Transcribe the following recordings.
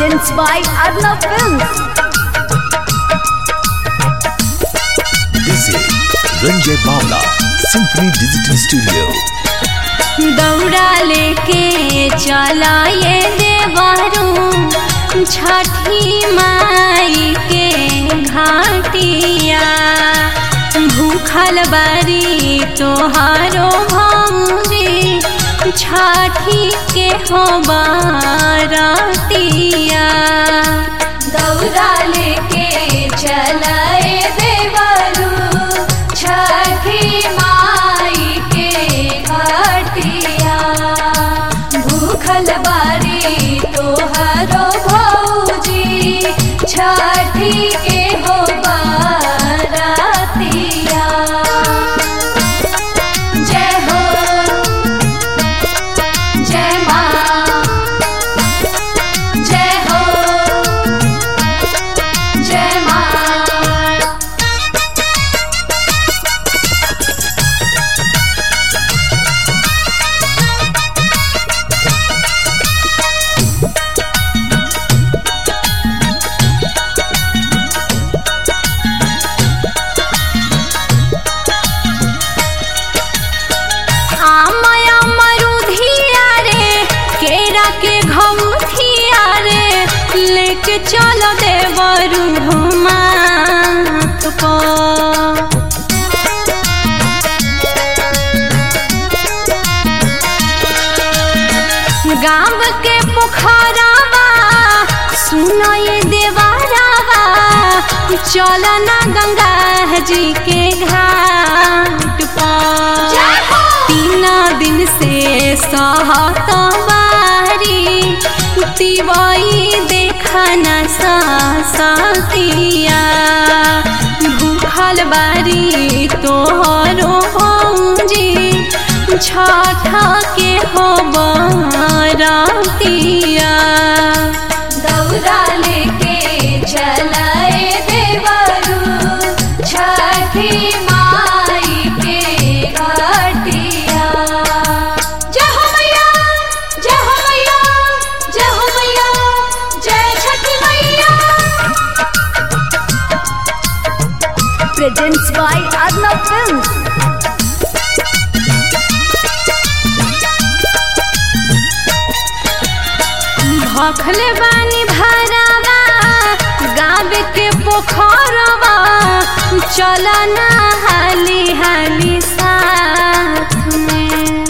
presents by Arnav Films. This is Ranjay Bawla, Symphony Digital Studio. दौड़ा लेके चला ये देवरू छठी माई के घाटिया भूखल बारी तोहारो भौजी छठी के हो बारतिया दौड़ा लेके चला ये देवरू छठी माई के घाटिया भूखल बारी तोहारो भौजी छठी के हो बारतिया जय हो जय माँ जय हो जय माँ आमया मरुधिया रे केरा के घउथिया रे लेके चलो देवरू मात को गाँव के पोखरावा सुनो ये देवारावा चल ना गंगा जी के घाट पर तीन दिन से सहत बारी तिवई देखना सतिया भूखल बारी तोहरो जी छठ के हो बरतिया दौड़ा लेके चलाए देवरू छठी माई के घाटिया जय हो मैया जय हो मैया जय हो मैया जय छठी मैया Presents by Arnav Films. भखले बानी भरावा गाँव के पोखरवा चलना हाली हाली साथ में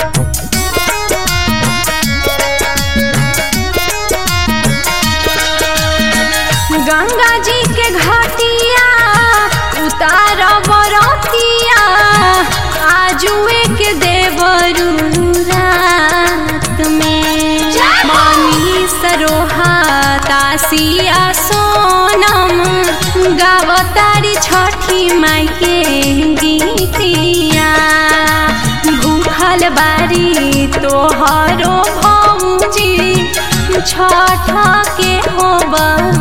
गंगा जी के घाटिया उतार बरतिया आजुए के देवरू रात में मनी सरोहा तासिया सोनम गावतारी छठी माई के गीतिया भूखल बारी तोहरो भौजी छठ के हो